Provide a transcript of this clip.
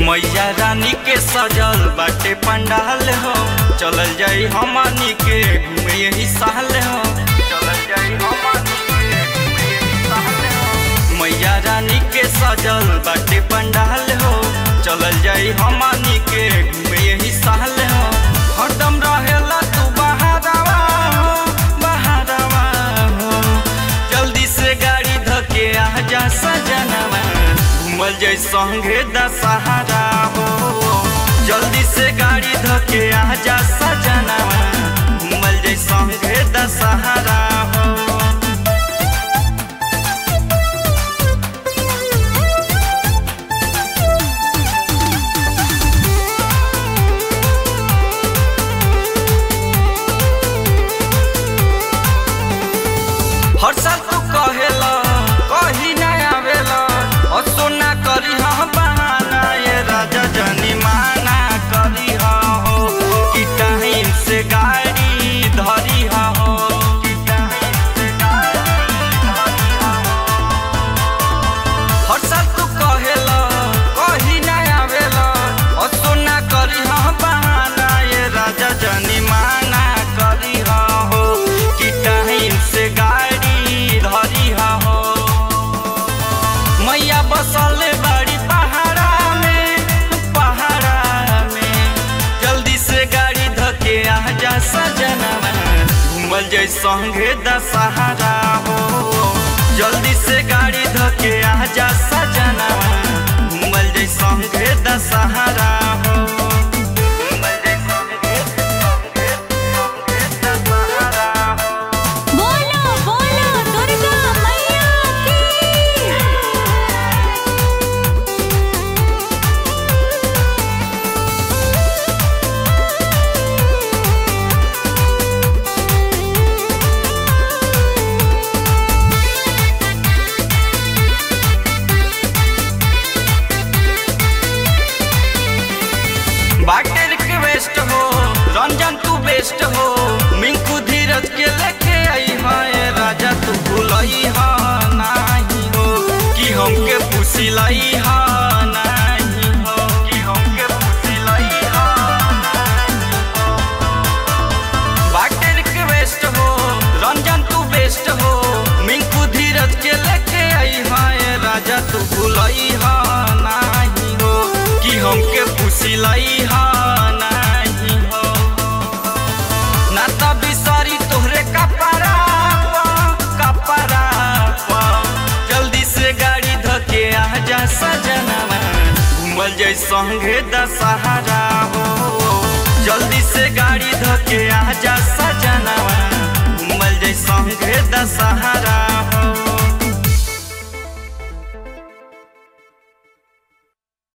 मैया रानी के सजल बाटे पंडाल हो चलल जाई हमनी के घूमे यही साल हो चलल जाई हमनी के घूमे यही साल हो मैया रानी के सजल बाटे पंडाल हो चलल जाई हमनी के घूमे यही साल हो हरदम रहेला तू बहारवा हो बहारवा हो जल्दी से गाड़ी धके आ जा सजनवा घूमल जाई संगे दशहरा हो जल्दी से गाड़ी धके आ जा सजनवा घूमल जाई संगे दशहरा हो हर साल तू कहेला कही ना आवेला और सोना करी हम बहाना ये राजा जनी माना करी हो कि टाइम से गाड़ी धरी हो कि टाइम से गाड़ी धरी हो हर साल तू कहेला कही ना आवेला और सोना करी हम बहाना ये राजा जनी माना करी हो कि टाइम से गाड़ी धरी हो मैया बसल बाड़ी पहाड़ा में पहाड़ा में जल्दी से गाड़ी धके आ जा सजनवा घूमल जाई संगे दशहरा हो जल्दी से गाड़ी धके आ जा सजनवा घूमल जाई संगे दशहरा हो घूमल जाई संगे संगे संगे दशहरा हो बोलो बोलो दुर्गा मैया की बाटे रिक्वेस्ट हो रंजन तू बेस्ट हो मिंकू धीरज के लेके आई है राजा तू भूलई हा नहीं हो कि हमके पुसिलाई हा नहीं हो कि हमके पुसिलाई हा नहीं हो बाटे रिक्वेस्ट हो रंजन तू बेस्ट हो मिंकू धीरज के लेके आई है राजा तू भूलई हा नहीं हो कि हमके पुसिलाई हा नहीं हो ना त बिसरी तोहरे कपड़ा कपड़ा जल्दी से गाड़ी धके आ जा सजनवा घूमल जाई संगे दशहरा